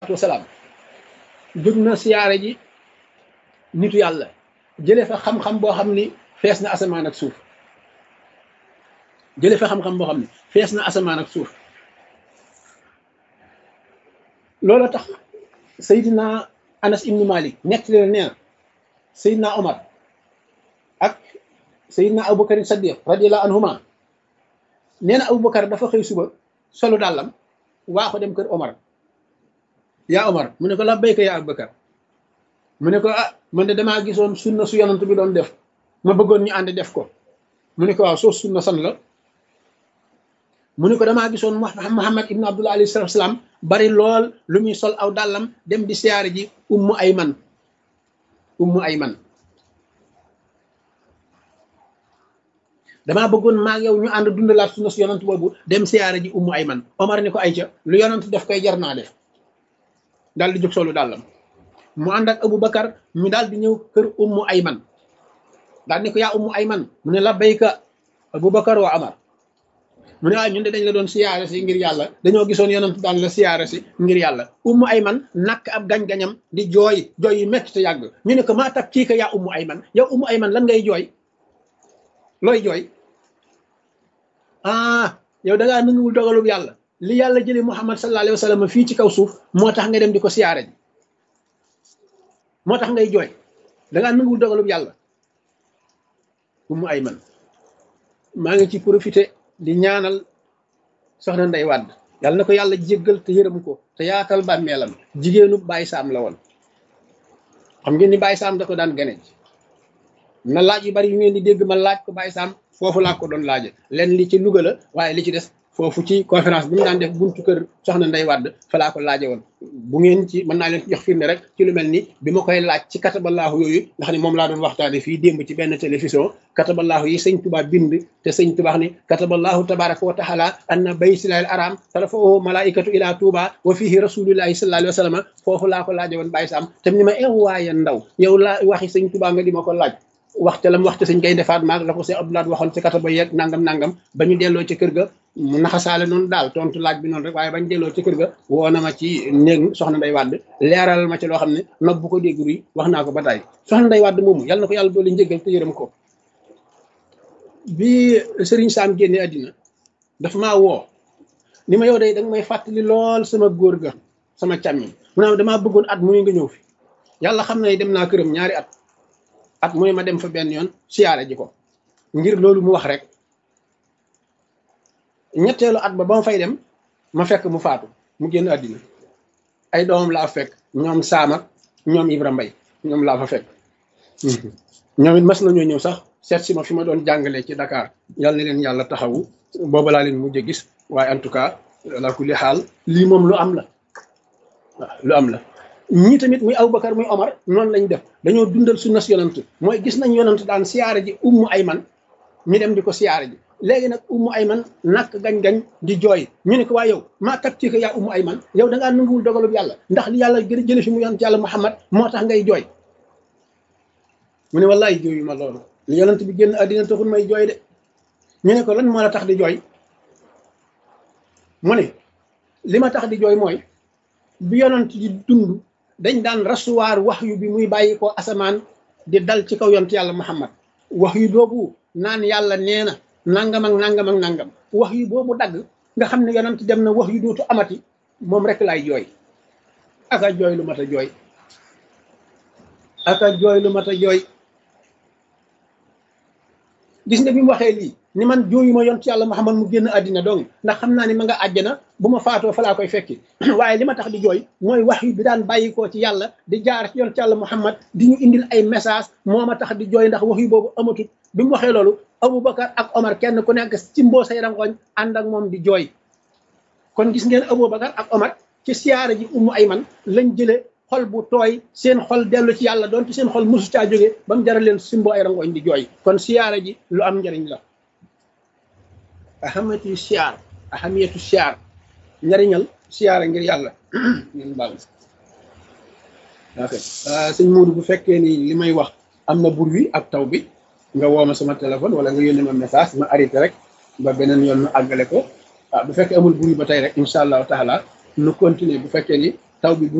salaatu wasalaam jóg na siyaare ji nitu yàlla jëlee fa xam-xam boo xam ni fees na asamaan ak suuf jëlee fa xam-xam boo xam ni fees na asamaan ak suuf loolu tax Seydina Anas ibnu Malik nekk leen nee na Seydina Omar ak Seydina Aboubacar Saddiq radiyallahu anhuma nee na Aboubacar dafa xëy suba solu dàllam waa ko dem kër Omar yaa Omar mu ne ko la béyka yaa Aboubacar mu ne ko ah man de damaa gisoon sunna su yonant bi doon def ma bëggoon ñu ànd def ko mu ne ko waaw soo sunna san la mu ne ko damaa gisoon Muhammad ibnu Abdullah alayhi salatu salaam bari lool lu muy sol aw dàllam dem di siyaare ji ummu ayman ummu ayman damaa bëggoon maag yow ñu ànd dundalaat sunna su yonant boobu dem siyaare ji ummu ayman Omar ni ko ayca lu yonant def koy jar naa def daal di jóg solu dàllam mu ànd ak Aboubacar ñu daal di ñëw kër ummu ayman daal ni ko yaa ummu ayman mu ne la bayka Aboubacar wa Omar mu ne waaye ñun de dañ la doon siyaare si ngir yàlla dañoo gisoon yonent daan la siyaare si ngir yàlla ummu ayman nakk ab gañ-gañam di jooy jooy yu metti te yàgg ñu ne ko maa tab kii ka yaa ummu ayman yow ummu ayman lan ngay jooy looy jooy ah yow da ngaa nanguwul dogalub yàlla li yàlla jëlee muhammad sallallahu alayhi wa sallam fii ci kaw suuf moo tax nga dem di ko siyaare ji moo tax ngay jooy da ngaa nanguwul dogalub yàlla ummu ayman maa ngi ci profité di ñaanal soxna Ndey Wàdd yàlla na ko yàlla jéggal te yërëm ko te yaatal bàmmeelam jigéenu Baye Sam la woon xam ngeen ni Baye Sam da ko daan gane na laaj yu bari yu ngeen di dégg ma laaj ko Baye Sam foofu laa ko doon laaje leen li ci Louga la waaye li ci des foofu ci conférence bi mu daan def buntu kër soxna Ndey Wàdd fa laa ko laaje woon bu ngeen ci mën naa leen jox firnde rek ci lu mel ni bi ma koy laaj ci kataballaahu yooyu nga xam ne moom laa doon waxtaane fii démb ci benn télévision kataballaahu yi sëñ Tuubaa bind te sëñ Tuubaa ni kataballaahu tabaraka wa taala anna baytillaahil araam tarfa'uhu malaikatu ila Tuubaa wa fihi rasulillahi sallallahu alayhi wa sallam foofu laa ko laaje woon Baye Sam te ni ma ew waaye ndaw yow laa waxi sëñ Tuubaa nga di ma ko laaj waxte lam waxte sëñ kay defaat maag la ko sëñ Abdoulaye waxoon ci kataba yeeg nangam nangam ba ñu delloo ci kër ga mu naxasaale noonu daal tontu laaj bi noonu rek waaye bañ delloo ci kër ga woo na ma ci néeg soxna Ndey Wàdd leeral ma ci loo xam ne nopp bu ko dégg ruy wax naa ko ba tey soxna Ndey Wàdd moomu yàlla na ko yàlla doole njëggal te yërëm ko bi Serigne Sam génne àddina dafa maa woo ni ma yow day danga may fàttali lool sama góor ga sama càmmiñ mu ne damaa bëggoon at muy nga ñëw fi yàlla xam na dem naa këram ñaari at at mu ne ma dem fa benn yoon siyaare ji ko ngir loolu mu wax rek ñetteelu at ba ba ma fay dem ma fekk mu faatu mu génn àddina ay doomam laa fekk ñoom Saam ak ñoom Ibra Mbay ñoom laa fa fekk ñoom it mas nañoo ñëw sax seet si ma fi ma doon jàngalee ci Dakar yàlla na leen yàlla taxawu booba laa leen mujj a gis waaye en tout cas la kulli xaal lii moom lu am la waaw lu am la ñii tamit muy Aboubacar muy Omar noonu lañ def dañoo dundal sunna si yonant mooy gis nañ yonant daan siyaare ji ummu ayman ñu dem di ko siyaare ji léegi nag ummu ayman nakk gañ-gañ di jooy ñu ne ko waa yow maa tab ci ko yaa ummu ayman yow da ngaa nanguwul dogalub yàlla ndax li yàlla gën a jële fi mu yonant yàlla Muhammad moo tax ngay jooy mu ne wallaay jooyu ma loolu li yonant bi génn àddina taxul may jooy de ñu ne ko lan moo la tax di jooy mu ne li ma tax di jooy mooy bi yonant di dund dañ daan rasuwaar wax yu bi muy bàyyi ko asamaan di dal ci kaw yont yàlla muhammad wax yu boobu naan yàlla nee na nangam ak nangam ak nangam wax yu boobu dagg nga xam ne yonent dem na wax yu dootu amati moom rek laay jooy aka jooy lu mat a jooy aka jooy lu mat a jooy gis nga bi mu waxee lii ni man jooyuma yont yàlla muhammad mu génn àddina dong ndax xam naa ni ma nga àjjana bu ma faatoo fa laa koy fekki waaye li ma tax di jooy mooy wax yu bi daan bàyyikoo ci yàlla di jaar ci yont yàlla muhammad di ñu indil ay message moo ma tax di jooy ndax wax yu boobu amatut bi mu waxee loolu aboubacar ak omar kenn ku nekk ci mboo say rangoñ ànd ak moom di jooy kon gis ngeen aboubacar ak omar ci siyaara ji ummu ayman lañ jële xol bu tooy seen xol dellu ci yàlla doonte seen xol mosu caa jóge ba mu jaral leen simbo ay rangoñ di jooy kon siyaara ji lu am njariñ la ahamatu siyaar ahamiyatu siyaar njariñal siyaara ngir yàlla ngeen baal ok sëñ Mourou bu fekkee ni li may wax am na bur wi ak taw bi nga woo ma sama téléphone wala nga yónnee ma message ma arrêté rek ba beneen yoon ma àggale ko ah bu fekkee amul bur wi ba tey rek incha allahu taala nu continuer bu fekkee ni taw bi